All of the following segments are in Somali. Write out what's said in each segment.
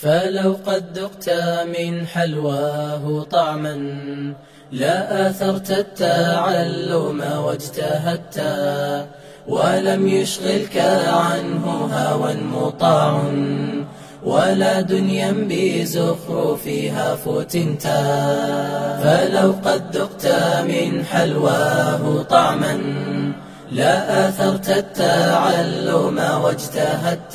فلو قد ذقت من حلواه طعما لا آثرت التعلم واجتهدت ولم يشغلك عنه هوى مطاع ولا دنيا بزخرفها فتنت فلو قد ذقت من حلواه طعما لا آثرت التعلم واجتهدت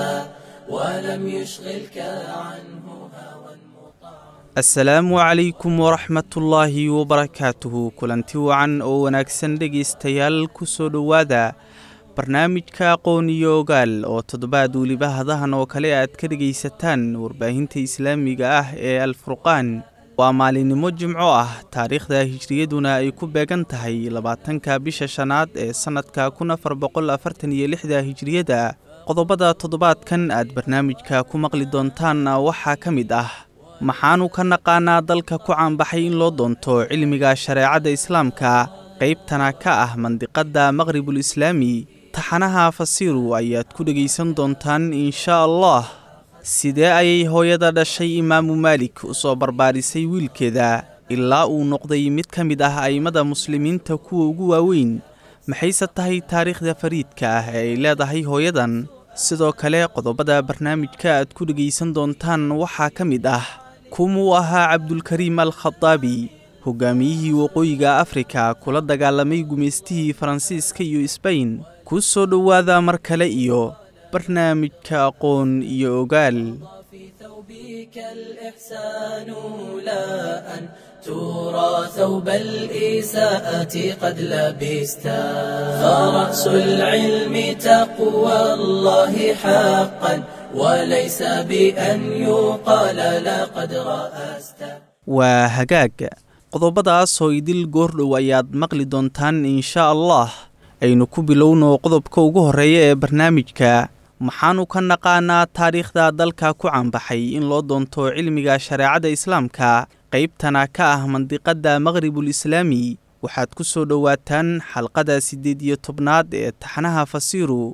ولم يشغلك عنه هوى asalaamu calaykum waraxmatullaahi wabarakaatuhu kulanti wacan oo wanaagsan dhegaystayaal ku soo dhowaada barnaamijka aqoon iyo ogaal oo toddobaad weliba hadahan oo kale aad ka dhegaysataan warbaahinta islaamiga ah ee alfurqaan waa maalinimo jimco ah taariikhda hijriyaduna ay ku beegan tahay labaatanka bisha shanaad ee sannadka kun afar boqol afartan iyo lixda hijriyada qodobada toddobaadkan aad barnaamijka ku maqli doontaanna waxaa ka mid ah maxaanu ka naqaanaa dalka ku caanbaxay in loo doonto cilmiga shareecadda islaamka qaybtana ka ah mandiqadda maqhribul islaami taxanaha fasiiru ayaad ku dhegaysan doontaan inshaa allah sidee ayay hooyada dhashay imaamu maalik u soo barbaarisay wiilkeeda ilaa uu noqday mid ka mid ah a'immada muslimiinta kuwa ugu waaweyn maxayse tahay taariikhda fariidka ah ee ay leedahay hooyadan sidoo kale qodobada barnaamijka aad ku dhegaysan doontaan waxaa ka mid ah kumuu ahaa cabdulkariim al khadaabi hogaamiyihii waqooyiga afrika kula dagaalamay gumaystihii faransiiska iyo sbain ku soo dhowaada mar kale iyo barnaamijka aqoon iyo ogaal في ثوبك الإحسان لا أن ترى ثوب الإساءة قد لبستا فرأس العلم تقوى الله حقا وليس بأن يقال لقد رأست waa hagaag qodobadaas oo idil goordhow ayaad maqli doontaan inshaa allah aynu ku bilowno qodobka ugu horreeya ee barnaamijka maxaanu ka naqaanaa taariikhda dalka ku caanbaxay in loo doonto cilmiga shareecadda islaamka qaybtana ka ah mandiqadda maqhribul islaami waxaad ku soo dhowaataan xalqada siddeed iyo tobnaad ee taxanaha fasiiru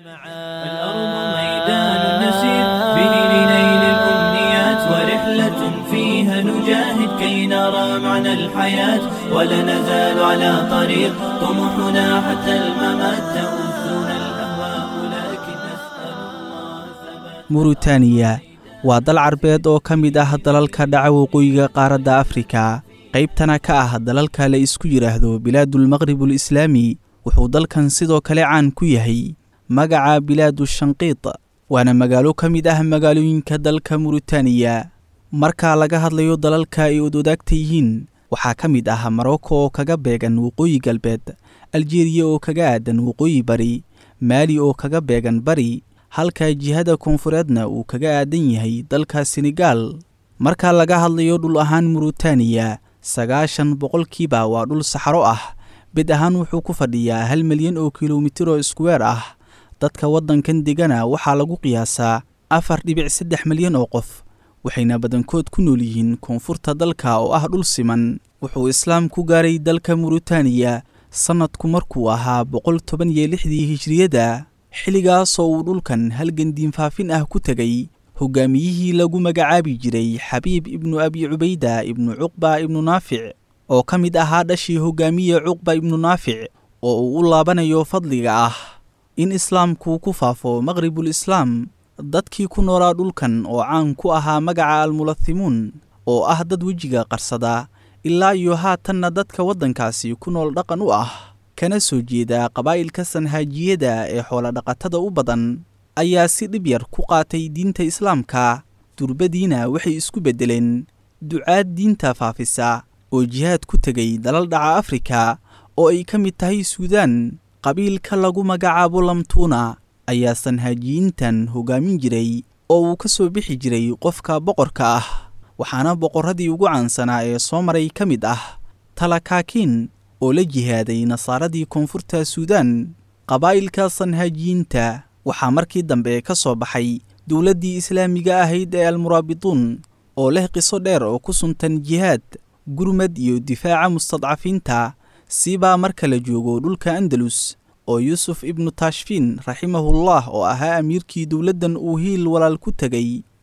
الأرض ميدان نسير به لنيل الأمنيات ورحلة فيها نجاهد كي نرى معنى الحياة ولا نزال على طريق طموحنا حتى الممات تؤذنا الأهواء لكن نسأل الله ثبات muritaaniya waa dal carbeed oo ka mid ah dalalka dhaca waqooyiga qaaradda afrika qaybtana ka ah dalalka la isku yidhaahdo bilaadulmaqhribul islaami wuxuu dalkan sidoo kale caan ku yahay magaca bilaadu shanqiid waana magaalo ka mid ah magaalooyinka dalka muritaaniya marka laga hadlayo dalalka ay odwadaagta yihiin waxaa ka mid ah marocco oo kaga beegan waqooyi galbeed aljeriya oo kaga aadan waqooyi bari maali oo kaga beegan bari halka jihada koonfureedna uu kaga aadan yahay dalka senegaal marka laga hadlayo dhul ahaan muritaaniya sagaashan boqolkiiba waa dhul saxaro ah bed ahaan wuxuu ku fadhiyaa hal milyan oo kilomitir oo iskuweer ah dadka waddankan degana waxaa lagu qiyaasaa afar dhibic saddex milyan oo qof waxayna badankood ku nool yihiin koonfurta dalka oo ah dhul siman wuxuu islaam ku gaaray dalka muritaaniya sannadku markuu ahaa boqol toban iyo lixdii hijriyada xilligaasoo uu dhulkan halgan diinfaafin ah ku tegay hogaamiyihii lagu magacaabi jiray xabiib ibnu abi cubayda ibnu cuqba ibnu naafic oo ka mid ahaa dhashii hogaamiye cuqba ibnu naafic oo uu u laabanayo fadliga ah in islaamku ku faafo maqhribul islaam dadkii ku noolaa dhulkan oo caan ku ahaa magaca almulathimuun oo ah dad wejiga qarsada ilaa iyo haatanna dadka waddankaasi ku nool dhaqan u ah kana soo jeeda qabaa'ilka sanhaajiyada ee xoolodhaqatada u badan ayaa si dhib yar ku qaatay diinta islaamka durbadiina waxay isku beddeleen ducaad diinta faafisa oo jihaad ku tegay dalal dhaca afrika oo ay ka mid tahay suudaan qabiilka lagu magacaabo lamtuuna ayaa sanhaajiyiintan hogaamin jiray oo uu ka soo bixi jiray qofka boqorka ah waxaana boqorradii ugu caansanaa ee soo maray ka mid ah talakaakiin oo la jihaaday nasaaradii koonfurta suudaan qabaa'ilka sanhaajiyiinta waxaa markii dambe ka soo baxay dowladdii islaamiga ahayd ee almuraabituun oo leh qiso dheer oo ku suntan jihaad gurmad iyo difaaca mustadcafiinta siibaa marka la joogo dhulka andalus oo yuusuf ibnu taashfiin raximahullah oo ahaa amiirkii dowladdan uu hiil walaal ku tegay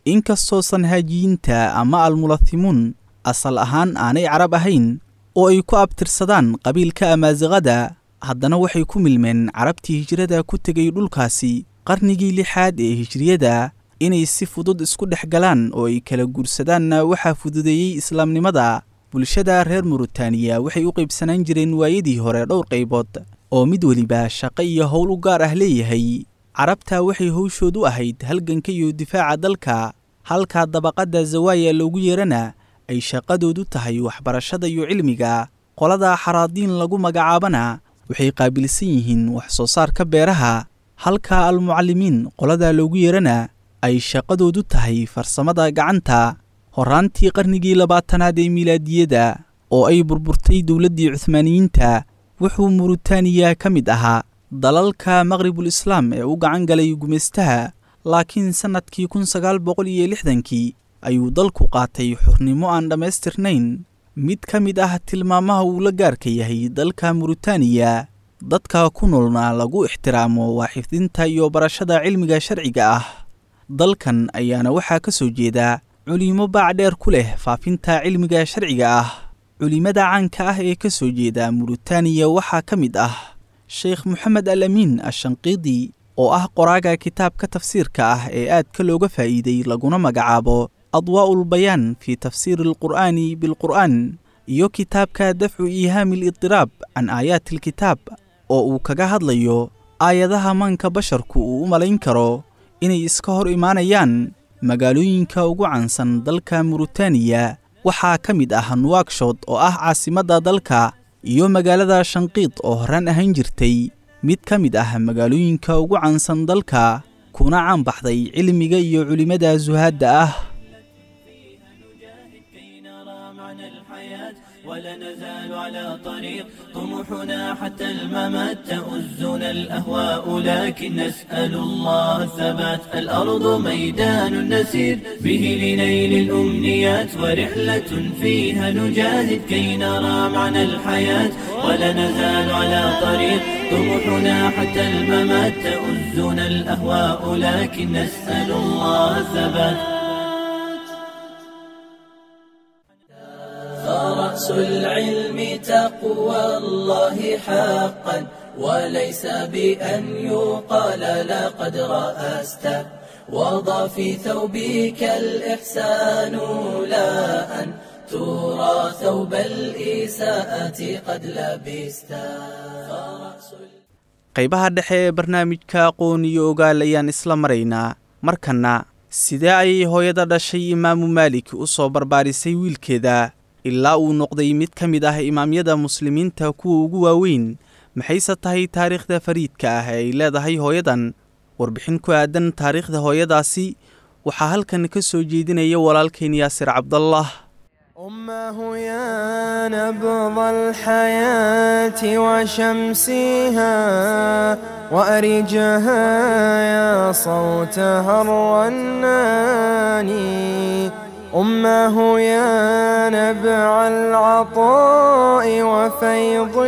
inkastoo sanhaajiyiinta ama almulathimuun asal ahaan aanay carab ahayn oo ay ku abtirsadaan qabiilka amaasiqada haddana waxay ku milmeen carabtii hijrada ku tegay dhulkaasi qarnigii lixaad ee hijriyada inay si fudud isku dhex galaan oo ay kala guursadaanna waxaa fududeeyey islaamnimada bulshada reer muritaaniya waxay u qaybsanaan jireen waayadii hore dhowr qaybood oo mid weliba shaqo iyo howl u gaar ah leeyahay carabta waxay howshood u ahayd halganka iyo difaaca dalka halka dabaqadda zawaaya loogu yeerana ay shaqadoodu tahay waxbarashada iyo cilmiga qolada xaraadiin lagu magacaabana waxay qaabilsan yihiin wax soo saarka beeraha halka almucallimiin qolada loogu yeerana ay shaqadoodu tahay farsamada gacanta horraantii qarnigii labaatanaad ee milaadiyada oo ay burburtay dowladdii cuhmaaniyiinta wuxuu muritaaniya ka mid ahaa dalalka maqribul islaam ee u gacan galay gumaystaha laakiin sannadkii kun sagaal boqol iyo lixdankii ayuu dalku qaatay xurnimo aan dhammaystirnayn mid ka mid ah tilmaamaha uu la gaarka yahay dalka muritaaniya dadka ku noolna lagu ixtiraamo waa xifdinta iyo barashada cilmiga sharciga ah dalkan ayaana waxaa ka soo jeeda culimo baacdheer ku leh faafinta cilmiga sharciga ah culimada caanka ah ee ka soo jeeda muritaaniya waxaa ka mid ah sheekh moxamed al amiin ashanqiidi oo ah qoraaga kitaabka tafsiirka ah ee aadka looga faa'iiday laguna magacaabo adwaa'ul bayaan fii tafsiiri alqur'aani bilqur'aan iyo kitaabka dafcu iihaami lidiraab can aayaati alkitaab oo uu kaga hadlayo aayadaha maanka basharku uu u malayn karo inay iska hor imaanayaan magaalooyinka ugu caansan dalka muritaaniya waxaa ka mid ah nuwagshood oo ah caasimadda dalka iyo magaalada shanqiid oo horaan ahaan jirtay mid ka mid ah magaalooyinka ugu caansan dalka kuna caan baxday cilmiga iyo culimmada suhaadda ah ولا نزال على طريق طموحنا حتى الممات تؤزنا الأهواء لكن نسأل الله الثبات الأرض ميدان نسير به لنيل الأمنيات ورحلة فيها نجاهد كي نرى معنى الحياة ولا نزال على طريق طموحنا حتى الممات تؤزنا الأهواء لكن نسأل الله الثبات فرأس العلم تقوى الله حقا وليس بأن يقال لقد رأست وضع في ثوبك الإحسان لا أن ترى ثوب الإساءة قد لبست qaybaha dhexe ee barnaamijka aqoon iyo ogaal ayaan isla maraynaa markanna sidee ayay hooyada dhashay imaamu maalik u soo barbaarisay wiilkeeda ilaa uu noqday mid ka mid ah imaamyada muslimiinta kuwa ugu waaweyn maxayse tahay taariikhda fariidka ah ee ay leedahay hooyadan warbixin ku aadan taariikhda hooyadaasi waxaa halkan ka soo jeedinaya walaalkayn yaasir cabdallah أمه يا نبض الحياة وشمسها وأرجها يا صوتها الرناني أمه يا نبع العطاء وفيضه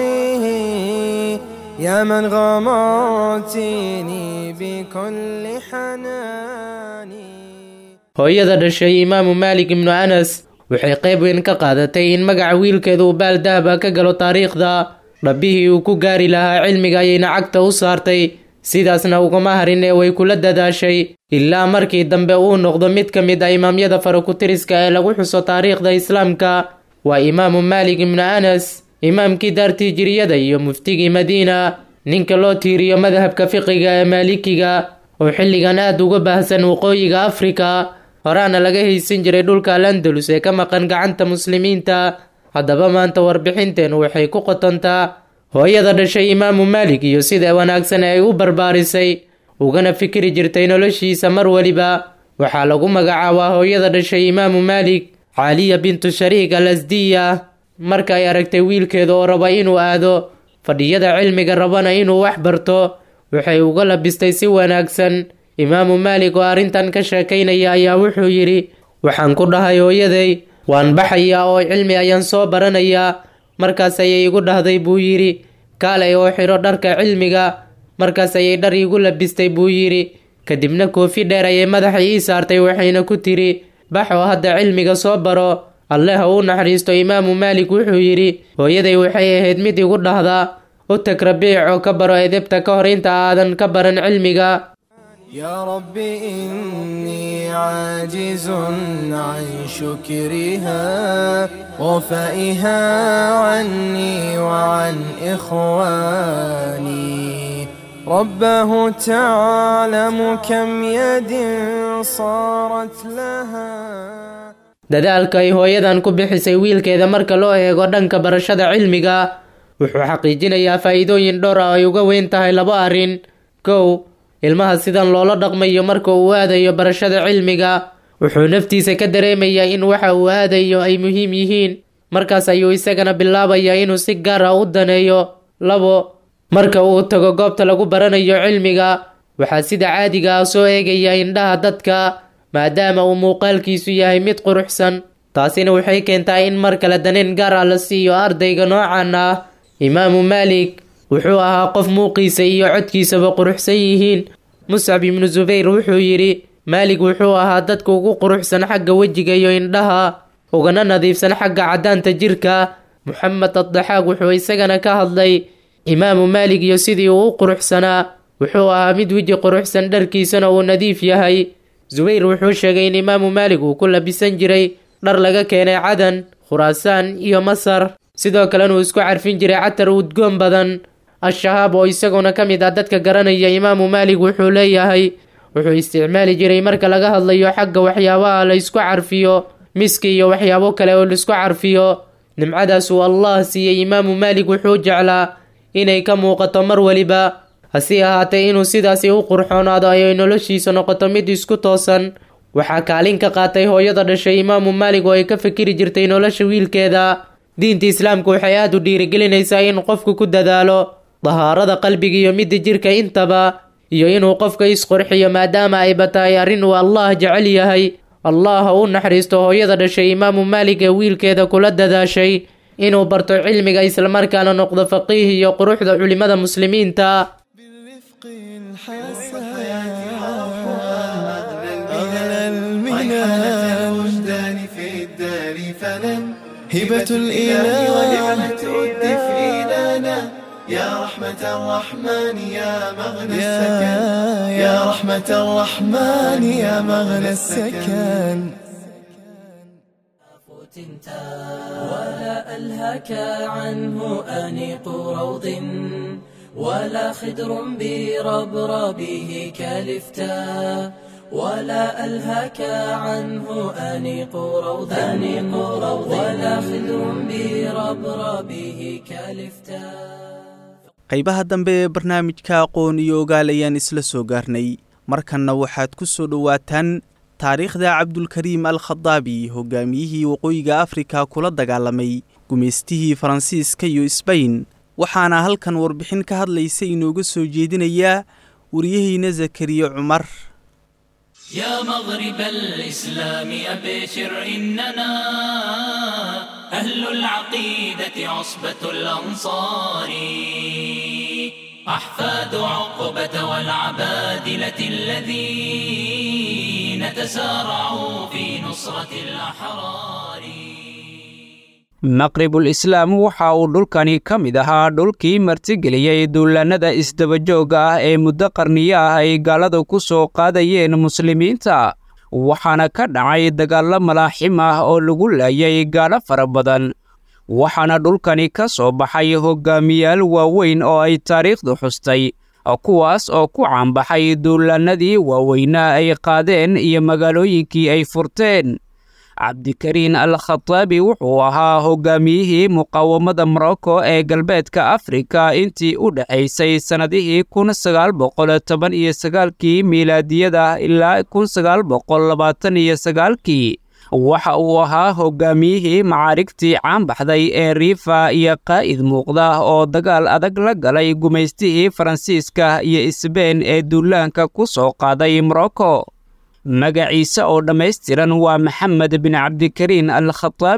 يا من غمرتني بكل حناني hooyada dhashay imaamu maalik ibnu anas waxay qayb weyn ka qaadatay in magaca wiilkeeda uu baal dahaba ka galo taariikhda dhabbihii uu ku gaari lahaa cilmiga ayayna cagta u saartay sidaasna ugama harin ee way kula dadaashay ilaa markii dambe uu noqdo mid ka mid ah imaamyada farakutiriska ee lagu xuso taariikhda islaamka waa imaamu maalik ibnu anas imaamkii daartii jiriyada iyo muftigii madiina ninka loo tiiriyo madhabka fiqiga ee maalikiga oo xilligan aad uga baahsan waqooyiga afrika horaana laga haysan jiray dhulka al andalus ee ka maqan gacanta muslimiinta haddaba maanta warbixinteenu waxay ku qotontaa hooyada dhashay imaamu maalik iyo sida wanaagsan ee ay u barbaarisay ugana fikri jirtay noloshiisa mar weliba waxaa lagu magacaabaa hooyada dhashay imaamu maalik caaliya bintu shariik al asdiya marka ay aragtay wiilkeeda oo raba inuu aado fadhiyada cilmiga rabana inuu wax barto waxay uga labistay si wanaagsan imaamu maalik oo arrintan ka sheekaynaya ayaa wuxuu yidhi waxaan ku dhahay hooyaday waan baxayaa oo cilmi ayaan soo baranayaa markaas ayay igu dhahday buu yidhi kaalay oo xidho dharka cilmiga markaas ayay dhar iigu labistay buu yidhi kadibna koofi dheer ayay madaxa ii saartay waxayna ku tiri bax oo hadda cilmiga soo baro alle ha uu naxariisto imaamu maalik wuxuu yidhi hooyaday waxay ahayd mid igu dhahdaa u tag rabiic oo ka baro edebta ka hor inta aadan ka baran cilmiga يا رب إني عاجز عن شكرها وفائها عني وعن إخواني ربه تعلم كم يد صارت لها dadaalka ay hooyadan ku bixisay wiilkeeda marka loo eego dhanka barashada cilmiga wuxuu xaqiijinayaa faa'iidooyin dhowr ah ay uga weyn tahay laba arrin kow ilmaha sidan loola dhaqmayo marka uu aadayo barashada cilmiga wuxuu naftiisa ka dareemayaa in waxa uu aadayo ay muhiim yihiin markaas ayuu isagana bilaabayaa inuu si gaar ah u daneeyo labo marka uu tago goobta lagu baranayo cilmiga waxaa sida caadiga ah soo eegaya indhaha dadka maadaama uu muuqaalkiisu yahay mid quruxsan taasina waxay keentaa in mar kale daneen gaar ah la siiyo ardayga noocan ah imaamu maalik wuxuu ahaa qof muuqiisa iyo codkiisaba quruxsan yihiin muscab ibnu subayr wuxuu yidhi maalig wuxuu ahaa dadka ugu quruxsan xagga wejiga iyo indhaha ugana nadiifsan xagga caddaanta jirka moxamed addaxaaq wuxuu isagana ka hadlay imaamu maalig iyo sidii uu u quruxsanaa wuxuu ahaa mid weji quruxsan dharkiisana uu nadiif yahay subayr wuxuu sheegay in imaamu maalig uu ku labisan jiray dhar laga keenay cadan khuraasaan iyo masar sidoo kalena uu isku carfin jiray catar udgoon badan al-shahaab oo isaguna ka mid ah dadka garanaya imaamu maalig wuxuu leeyahay wuxuu isticmaali jiray marka laga hadlayo xagga waxyaabaha la isku carfiyo miski iyo waxyaabo kale oo laisku carfiyo nimcadaas uu allah siiyey imaamu maalig wuxuu jeclaa inay ka muuqato mar weliba hase ahaatee inuu sidaasi u qurxoonaado ayay noloshiisa noqoto mid isku toosan waxaa kaalin ka qaatay hooyada dhashay imaamu maalig oo ay ka fikiri jirtay nolosha wiilkeeda diinta islaamku waxay aada u dhiirigelinaysaa in qofku ku dadaalo dahaarada qalbiga iyo midda jirka intaba iyo inuu qofka isqorxiyo maadaama ayba tahay arrin uu allah jecel yahay allah ha u naxariisto hooyada dhashay imaamu maalig ee wiilkeeda kula dadaashay inuu barto cilmiga islamarkaana noqdo faqiih iyo quruxda culimada muslimiinta بالرفق الحسن أغلى المنان الوجدان في الدار فنن هبة ونعمة الإله الدفء لنا يا رحمة الرحمن يا مغنى السكن يا يا رحمة الرحمن يا مغنى السكن فتنتا ولا ألهك عنه أنيق روض ولا خدر بربربه كالفتا ولا ألهك عنه أنيق روض أنيق روض ولا خدر بربربه كالفتا qaybaha dambe ee barnaamijka aqoon iyo ogaal ayaan isla soo gaarnay markanna waxaad ku soo dhowaataan taariikhda cabdulkariim al khadaabi hogaamiyihii waqooyiga afrika kula dagaalamay gumaystihii faransiiska iyo sbain waxaana halkan warbixin ka hadlaysa inooga soo jeedinayaa wariyaheyna zakariya cumar يا مغرب الإسلام أبشر إننا أهل العقيدة عصبة الأنصار أحفاد عقبة والعبادلة الذين تسارعوا في نصرة الأحرار maqribul islaam waxa uu dhulkani ka mid ahaa dhulkii martigeliyey duulaannada isdabajooga ah ee muddo qarniyo ah ay gaaladu ku soo qaadayeen muslimiinta waxaana ka dhacay dagaallo malaaxim ah oo lagu laayay gaalo fara badan waxaana dhulkani ka soo baxay hoggaamiyaal waaweyn oo ay taariikhdu xustay kuwaas oo ku caanbaxay duulaannadii waaweynaa ay qaadeen iyo magaalooyinkii ay furteen cabdikariin al khataabi wuxuu ahaa hoggaamiyihii muqaawamada morocco ee galbeedka afrika intii u dhexaysay sannadihii kun sagaal boqol toban iyo sagaalkii miilaadiyada ilaa kun sagaal boqol labaatan iyo sagaalkii waxa uu ahaa hoggaamiyihii macaarigtii caanbaxday ee riifa iyo qaa'id muuqda oo dagaal adag la galay gumaystihii faransiiska iyo isbeen ee duulaanka ku soo qaaday morocco magaciisa oo dhammaystiran waa maxamed bin cabdikariin al khataabi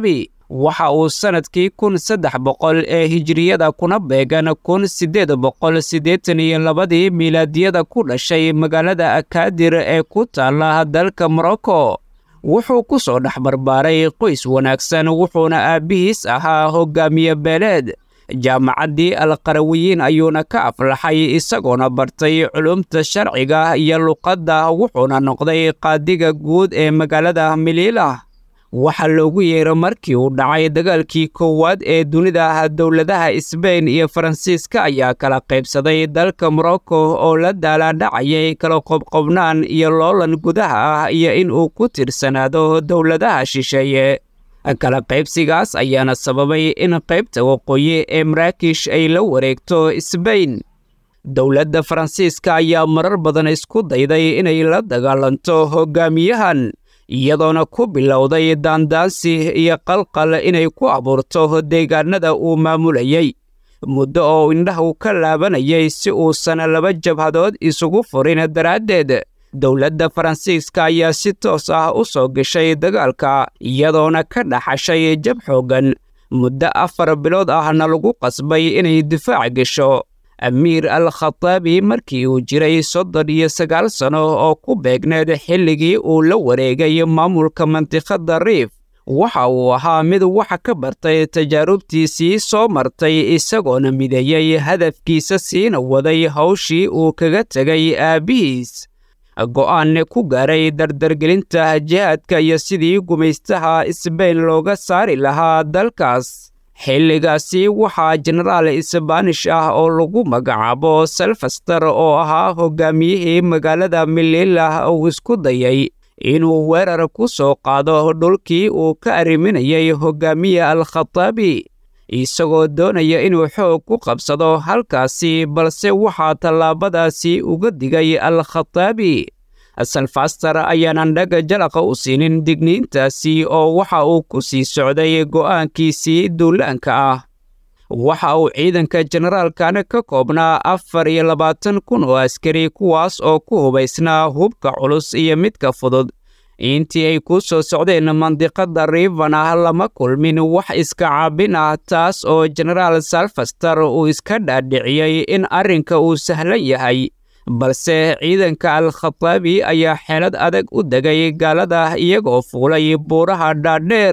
waxa uu sannadkii kun saddex boqol ee hijiriyada kuna beegan kun siddeed boqol siddeetan iyo labadii miilaadiyada ku dhashay magaalada akaadir ee ku taalla dalka morocco wuxuu ku soo dhex barbaaray qoys wanaagsan wuxuuna aabbihiis ahaa hoggaamiye beeleed jaamacaddii alqarawiyiin ayuuna ka aflaxay isagoona bartay culumta sharciga iyo luqadda wuxuuna noqday qaadiga guud ee magaalada miliila waxaa loogu yeero markii uu dhacay dagaalkii koowaad ee dunida dowladaha isbein iyo faransiiska ayaa kala qaybsaday dalka morocco oo la daalaadhacayay kala qobqobnaan iyo loolan gudaha ah iyo in uu ku tirsanaado dowladaha shisheeye kala qaybsigaas ayaana sababay in qaybta waqooyi ee maraakish ay la wareegto isbein dowladda faransiiska ayaa marar badan isku dayday inay la dagaalanto hoggaamiyahan iyadoona ku bilowday daandaansi iyo qalqal inay ku abuurto deegaanada uu maamulayay muddo oo indhahu ka laabanayay si uusan laba jabhadood isugu furin daraaddeed dowladda faransiiska ayaa si toos ah u soo gashay dagaalka iyadoona ka dhaxashay jab xooggan muddo afar bilood ahna lagu qasbay inay difaac gasho amiir al khataabi markii uu jiray soddon iyo sagaal sano oo ku beegneed xilligii uu la wareegay maamulka mantiqadda riif waxa uu ahaa mid waxa ka bartay tajaarubtiisii soo martay isagoona mideeyey hadafkiisa siina waday hawshii uu kaga tegay aabbihiis go'aan ku gaaray dardargelinta jihaadka iyo sidii gumaystaha isbeyn looga saari lahaa dalkaas xilligaasi waxaa jenaraal isbaanish ah oo lagu magacaabo selfaster oo ahaa hoggaamiyihii magaalada mililah uu isku dayay inuu weerar ku soo qaado dhulkii uu ka arriminayay hoggaamiye al khataabi isagoo doonaya inuu xoog ku qabsado halkaasi balse waxaa tallaabadaasi uga digay al khataabi salfaster ayaanan dhaga jalaqa u siinin digniintaasi oo waxa uu ku sii socday go'aankiisii duulaanka ah waxa uu ciidanka generaalkan ka koobnaa afar iyo labaatan kun oo askari kuwaas oo ku hubaysnaa hubka culus iyo midka fudud intii ay ku soo socdeen mandiqada rivana lama kulmin wax iska caabin ah taas oo genaraal salfaster uu iska dhaadhiciyey in arrinka uu sahlan yahay balse ciidanka al khataabi ayaa xeelad adag u degay gaalada iyagoo fuulay buuraha dhaadheer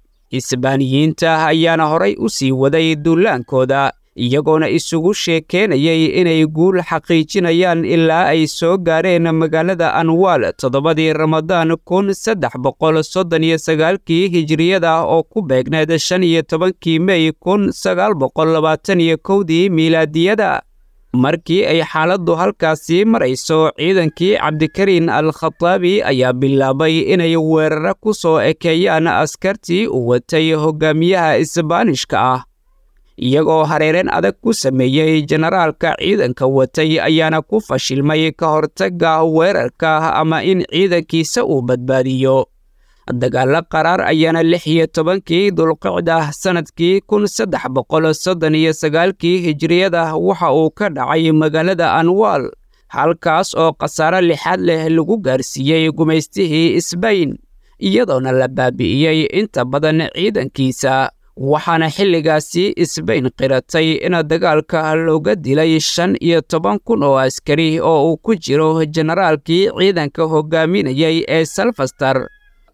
isbaaniyiinta ayaana horay u sii waday duulaankooda iyagoona isugu sheekeenayay inay guul xaqiijinayaan ilaa ay soo gaareen magaalada anwaal toddobadii ramadaan kun saddex boqol soddon iyo sagaalkii hijiriyada oo ku beegneed shan iyo tobankii mey kun sagaal boqol labaatan iyo kowdii miilaadiyada markii ay xaaladdu halkaasii marayso ciidankii cabdikariin al khataabi ayaa bilaabay inay weeraro ku soo ekeeyaan askartii u watay hoggaamiyaha isbaanishka ah iyagoo hareereen adag ku sameeyey jenaraalka ciidanka watay ayaana ku fashilmay ka hortagga weerarka ama in ciidankiisa uu badbaadiyo dagaallo qaraar ayaana lix iyo tobankii dulqicda sannadkii kun saddex boqol soddon iyo sagaalkii hijiriyada waxa uu ka dhacay magaalada anwaal halkaas oo khasaaro lixaad leh lagu gaarsiiyey gumaystihii isbayn iyadoona la baabi'iyey inta badan ciidankiisa waxaana xilligaasi isbayn qiratay in dagaalka looga dilay shan iyo toban kun oo askari oo uu ku jiro jenaraalkii ciidanka hoggaaminayay ee salfaster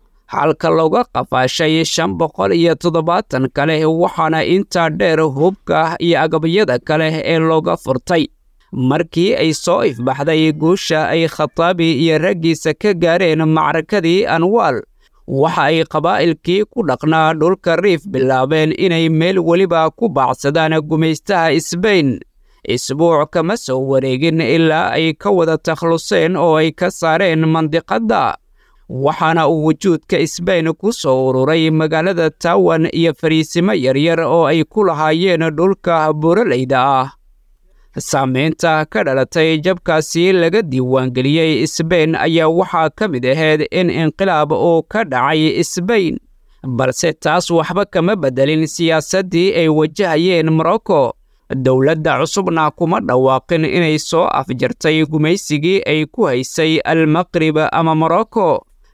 halka looga qafaashay shan boqol iyo toddobaatan kale waxaana intaa dheer hubka iyo agabyada kale ee looga furtay markii ay soo ifbaxday guusha ay khataabi iyo raggiisa ka gaareen macrakadii anwaal waxa ay qabaa'ilkii ku dhaqnaa dhulka riif bilaabeen inay meel weliba ku baacsadaan gumaystaha isbayn isbuuc kama soo wareegin ilaa ay ka wada takhluseen oo ay ka saareen mandiqadda waxaana uu wujuudka isbayn ku soo ururay magaalada tawan iyo fariisimo yaryar oo ay ku lahaayeen dhulka buuraleyda ah saamaynta ka dhalatay jabkaasi laga diiwaangeliyey isbayn ayaa waxaa ka mid ahayd in inqilaab uu ka dhacay isbayn balse taas waxba kama beddelin siyaasaddii ay wajahayeen morocco dowladda cusubna kuma dhawaaqin inay soo afjartay gumaysigii ay ku haysay almaqrib ama morocco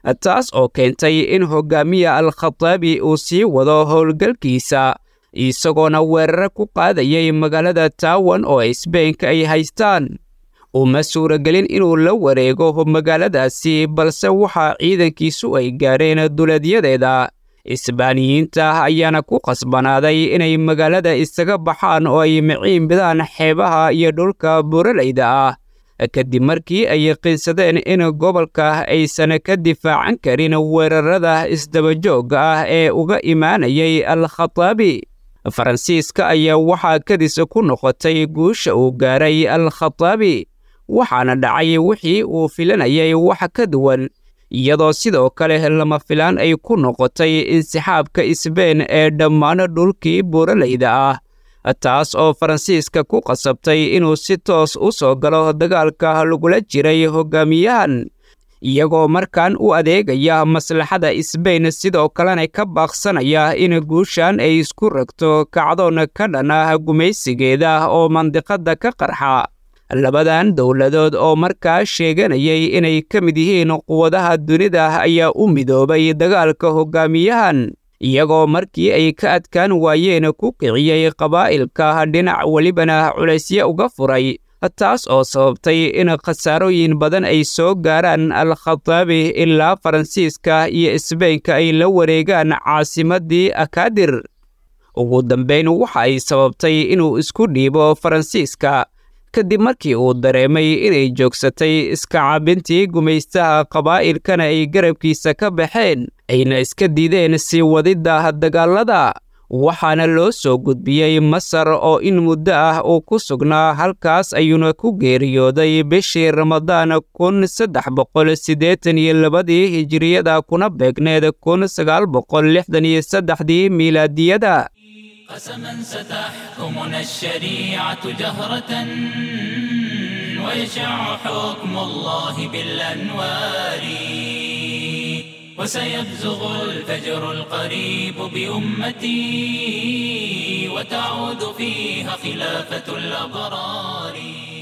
taas oo keentay in hogaamiya al-khataabi uu sii wado howlgalkiisa isagoona weerare ku qaadayay magaalada taawan oo isbeenka ay haystaan uma suuragelin inuu la wareego magaaladaasi balse waxaa ciidankiisu ay gaareen duleedyadeeda isbaaniyiinta ayaana ku qasbanaaday inay magaalada isaga baxaan oo ay miciin bidaan xeebaha iyo dhulka buuralayda ah kadib markii ay yaqiinsadeen in gobolka aysan ka difaacan karin weerarada isdabajoogga ah ee uga imaanayay al-khataabi faransiiska ayaa waxaa kadis ku noqotay guusha uu gaaray al-khataabi waxaana dhacay wixii uu filanayay wax ka duwan iyadoo sidoo kale lama filaan ay ku noqotay insixaabka isbeen ee dhammaan dhulkii buuralayda ah taas oo faransiiska ku qasabtay inuu si toos u soo galo dagaalka lagula jiray hogaamiyahan iyagoo markan u adeegaya maslaxada isbeyn sidoo kalena ka baaqsanaya in guushan ay isku ragto kacdoon ka dhan ah gumaysigeeda oo mandiqadda ka qarxa labadan dowladood oo markaa sheeganayay inay ka mid yihiin quwadaha dunida ayaa u midoobay dagaalka hogaamiyahan iyagoo markii ay ka adkaan waayeen ku kiciyey qabaa'ilka dhinac welibana culaysyo uga furay taas oo sababtay in khasaarooyin badan ay soo gaaraan al-khataabi ilaa faransiiska iyo isbeynka ay la wareegaan caasimaddii akaadir ugu dambayn waxa ay sababtay inuu isku dhiibo faransiiska kadib markii uu dareemay inay joogsatay iska caabintii gumaystaha qabaa'ilkana ay garabkiisa ka baxeen ayna iska diideen sii wadidda dagaalada waxaana loo soo gudbiyey masar oo in muddo ah uu ku sugnaa halkaas ayuuna ku geeriyooday bishii ramadaan kun saddex boqol siddeetan iyo labadii hijiriyada kuna beegneed kun sagaal boqol lixdan iyo saddexdii miilaadiyada قسما ستحكمنا الشريعة جهرة ويشع حكم الله بالأنوار وسيبزغ الفجر القريب بأمتي وتعود فيها خلافة الأبرار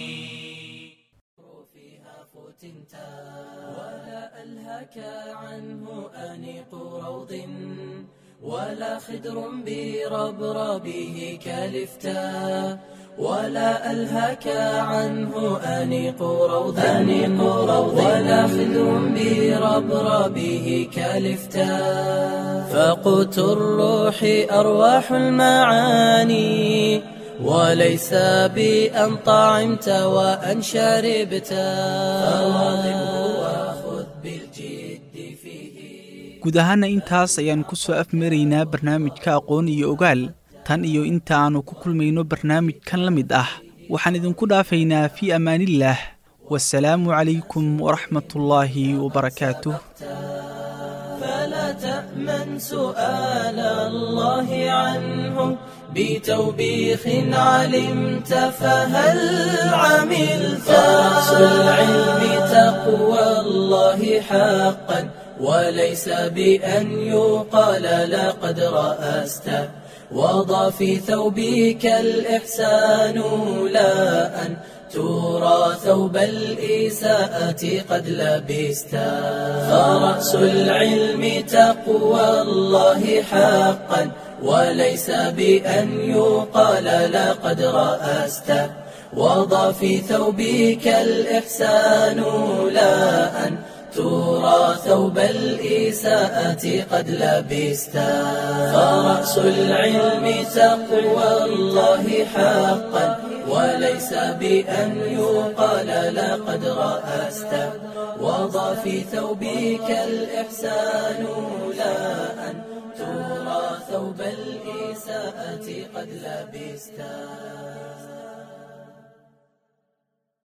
ولا ألهك عنه أنيق روض ولا خدر بربربه كالفتاء ولا ألهك عنه أنيق روض أنيق روض ولا خدر بربربه كالفتاء فقوت الروح أرواح المعاني وليس بأن طعمت وأن شربت فواظبه وخذ بالجد فيه guud ahaana intaas ayaan ku soo afmaraynaa barnaamijka aqoon iyo ogaal tan iyo inta aannu ku kulmayno barnaamijkan la mid ah waxaan idinku dhaafaynaa fii ammaanillaah wasalaamu calaykum waraxmatullaahi wabarakaatuh فلا تأمن سؤال الله عنه بتوبيخ علمت فهل عملت رأس العلم تقوى الله حقا وليس بأن يقال لقد رأست وضع في ثوبك الإحسان لا أن ترى ثوب الإساءة قد لبست فرأس العلم تقوى الله حقا وليس بأن يقال لقد رأست وضع في ثوبك الإحسان لا أن ترى ثوب الإساءة قد لبست فرأس العلم تقوى الله حقا وليس بأن يقال لقد رأست وضع في ثوبك الإحسان لا أن ترى ثوب الإساءة قد لبست